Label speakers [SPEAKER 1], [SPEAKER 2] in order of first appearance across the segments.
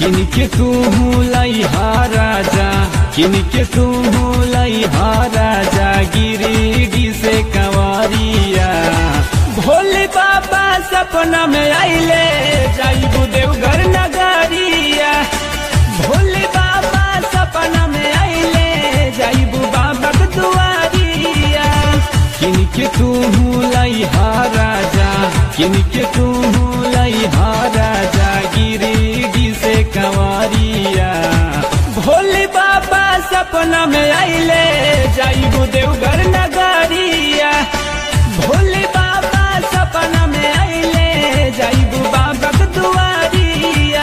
[SPEAKER 1] किनके तू लैहा राजा किनके तू लैहा राजा गिरिडी से कंवरिया भोले बाबा सपना में आइले जाइबू देवघर नगरिया भोले बाबा सपना में आइले जाइबू बाबा के दुआरिया किनके तू लैहा राजा किनके तू लैहा राजा गिरिडी से कंवरिया भोले बाबा सपना में आइले जाइबू देवघर नगरिया भोले बाबा सपना में आइले जाइबू बाबा के दुआरिया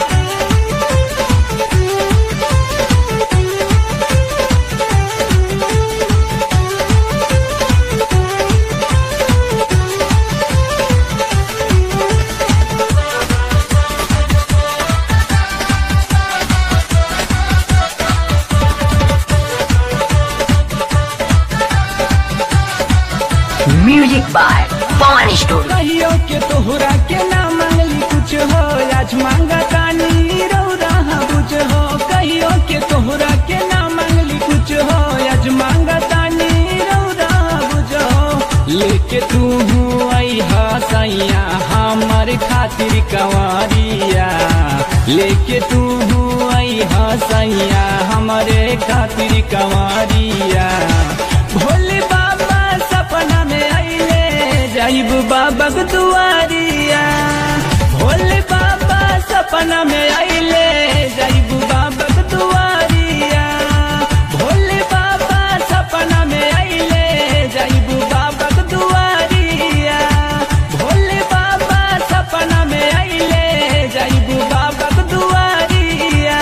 [SPEAKER 2] Music by Pawan Studio.
[SPEAKER 1] कहियो के तोहरा के ना मांगली कुछ हो आज मांगा तानी रौरा बुझ हो कहियो के तोहरा के ना मांगली कुछ हो आज मांगा तानी रौरा बुझ हो लेके तू आई हा सैया हमार खातिर कंवरिया लेके तू आई हा सैया हमारे खातिर कंवरिया भोले बाबा सपना में आइले जाइब बाबा के दुआरिया भोले बाबा सपना में आइले जाइब बाबा के दुआरिया भोले बाबा सपना में आइले जाइब बाबा के दुआरिया भोले बाबा सपना में आइले जाइब बाबा के दुआरिया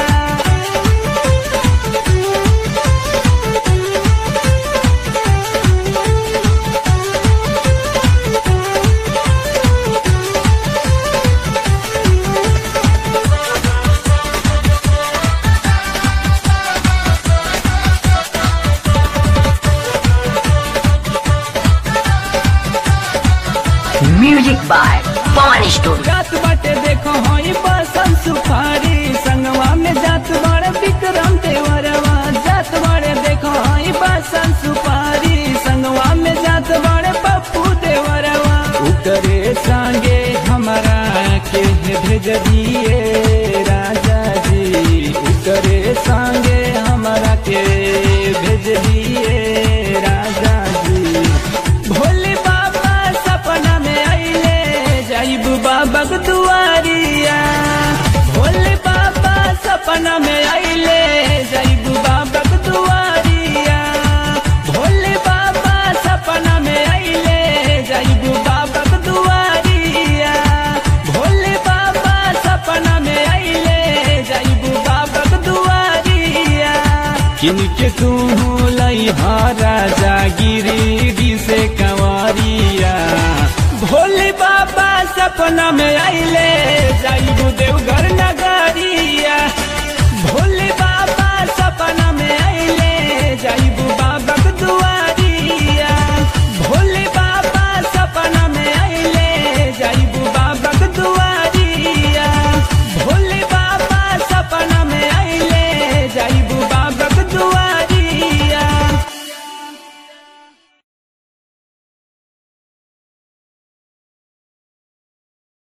[SPEAKER 2] Music by Pawan Studio.
[SPEAKER 1] जात बाटे देखो हई बसम सुपारी संगवा में जात बड़े विक्रम देवरवा जात बड़े देखो हई बसम सुपारी संगवा में जात बड़े पप्पू देवरवा उतरे संगे हमारा के भेज दिए राजा जी उतरे संगे हमारा के भेज दिए राजा जी भोले बाबा सपना में आइले जाइब बाबा के दुआरिया भोले बाबा सपना में आइले जाइब बाबा के दुआरिया भोले बाबा सपना में आइले जाइब बाबा के दुआरिया भोले बाबा सपना में आइले जाइब बाबा के दुआरिया किनके तू लैहा राजा गिरिडी से कंवरिया भोले बाबा सपना में आइले जाइबू देवघर